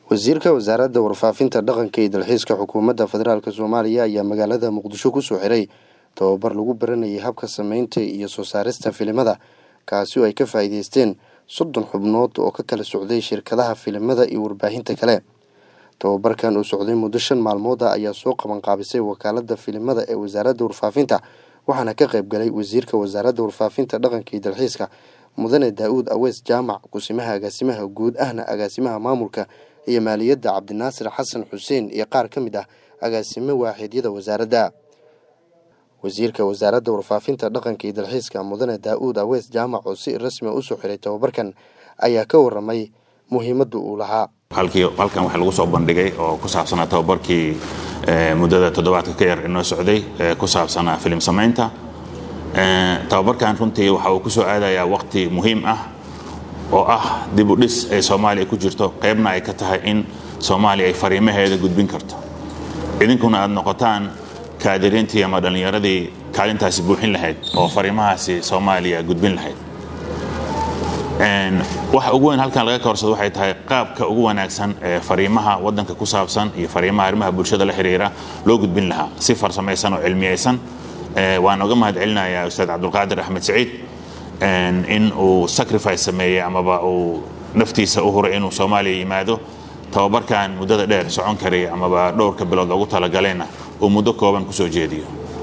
wasiirka wasaaradda warfaafinta dhaqanka iyo dalxiiska xukuumadda federaalk soomaaliya ayaa magaalada muqdisho kusoo xiray tababar lagu baranayay habka sameynta iyo soo saarista filimada kaasi oo ay ka faa'iideysteen soddon xubnood oo ka kala socday shirkadaha filimada iyo warbaahinta kale tababarkan uu socday muddo shan maalmood ah ayaa soo qabanqaabisay wakaalada filimada ee wasaaradda warfaafinta waxaana ka qayb galay wasiirka wasaaradda warfaafinta dhaqanka iyo dalxiiska mudane daa-uud aweys jaamac kusimaha agaasimaha guud ahna agaasimaha maamulka iyo maaliyadda cabdinaasir xasan xuseen iyo qaar ka mid ah agaasimo waaxidyada wasaaradda wasiirka wasaaradda warfaafinta dhaqanka iyo dalxiiska mudane daa-uud aweys jaamac oo si rasmi usoo xiray tababarkan ayaa ka waramay muhiimadda uu lahaa halkan waxaa lagu soo bandhigay oo ku saabsanaa tababarkii muddada toddobaadka ka yar inoo socday ku saabsanaa filim samaynta tababarkan runtii waxa uu kusoo aadayaa waqti muhiim ah oo ah dib u dhis ay soomaaliya ku jirto qaybna ay ka tahay in soomaaliya ay fariimaheeda gudbin karto idinkuna aad noqotaan kaadiriintii ama dhallinyaradii kaalintaasi buuxin lahayd oo fariimahaasi soomaaliya gudbin lahayd waxa ugu weyn halkan laga koorsado waxay tahay qaabka ugu wanaagsan ee fariimaha wadanka ku saabsan iyo fariimaha arrimaha bulshada la xiriira loo gudbin lahaa si farsamaysan oo cilmiyeysan waan uga mahad celinayaa ustaad cabdulqaadir axmed saciid in uu sacrifice sameeyey amaba uu naftiisa u huray inuu soomaaliya yimaado tababarkan muddada dheer socon karay amaba dhowrka bilood loogu talagaleyna uu muddo kooban kusoo jeediyo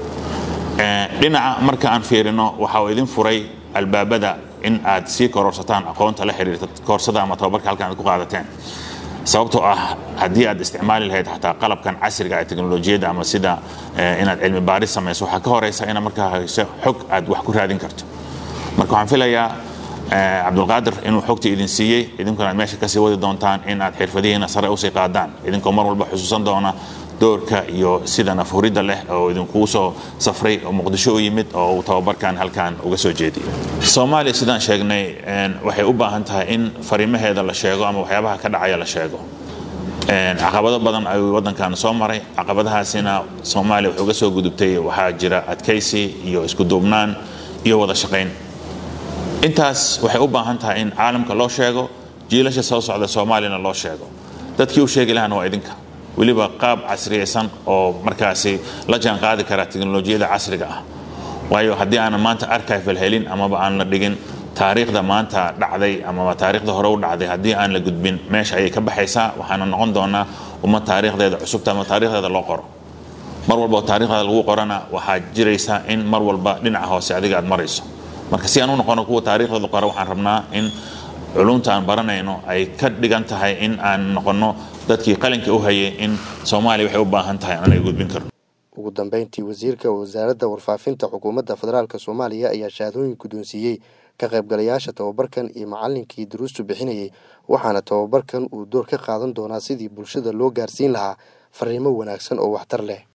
dhinaca marka aan fiirino waxa uu idin furay albaabada in aad sii kororsataan aqoonta la xiriirta koorsada ama tababarka halkan aad ku qaadateen sababtoo ah haddii aad isticmaali lahayd xataa qalabkan casriga ee teknolojiyadda ama sida inaad cilmi baaris samayso waxaa ka horeysa ina markaa hayso xog aad wax ku raadin karto marka waxaan filayaa cabdulqaadir inuu xogtii idin siiyey idinkuna aad meesha kasii wadi doontaan in aad xirfadihiina sare usii qaadaan idinkoo mar walba xusuusan doona doorka iyo sida nafhuridda leh oo idinkugu soo safray oo muqdisho u yimid oo uu tababarkan halkan uga soo jeediyay soomaaliya sidaan sheegnay waxay u baahan tahay in fariimaheeda la sheego ama waxyaabaha ka dhacaya la sheego caqabado badan ayuu waddankan soo maray caqabadahaasina soomaaliya wuxuu uga soo gudubtay waxaa jira adkaysi iyo isku duubnaan iyo wada shaqayn intaas waxay u baahan tahay in caalamka loo sheego jiilasha soo socda soomaaliyana loo sheego dadkii u sheegi lahana waa idinka weliba qaab casriyaysan oo markaasi la jaan qaadi kara teknolojiyada casriga ah waayo haddii aanan maanta archival helin amaba aan la dhigin taariikhda maanta dhacday amaba taariikhda hore u dhacday haddii aan la gudbin meesha ayay ka baxaysaa waxaana noqon doonaa ummad taariikhdeeda cusubta ama taarikhdeeda loo qoro mar walba oo taarikhdeeda lagu qorana waxaa jiraysa in mar walba dhinaca hoose adiga aad marayso marka si aan u noqono kuwa taariikhdooda qora waxaan rabnaa in culumta aan baranayno ay ka dhigan tahay in aan noqono dadkii qalinka u hayay in soomaaliya waxay u baahan tahay aanay gudbin karno ugu dambeyntii wasiirka wasaaradda warfaafinta xukuumadda federaalk soomaaliya ayaa shahaadooyin guddoonsiiyey ka qaybgalayaasha tababarkan iyo macallinkii duruustu bixinayay waxaana tababarkan uu door ka qaadan doonaa sidii bulshada loo gaarsiin lahaa fariimo wanaagsan oo waxtar leh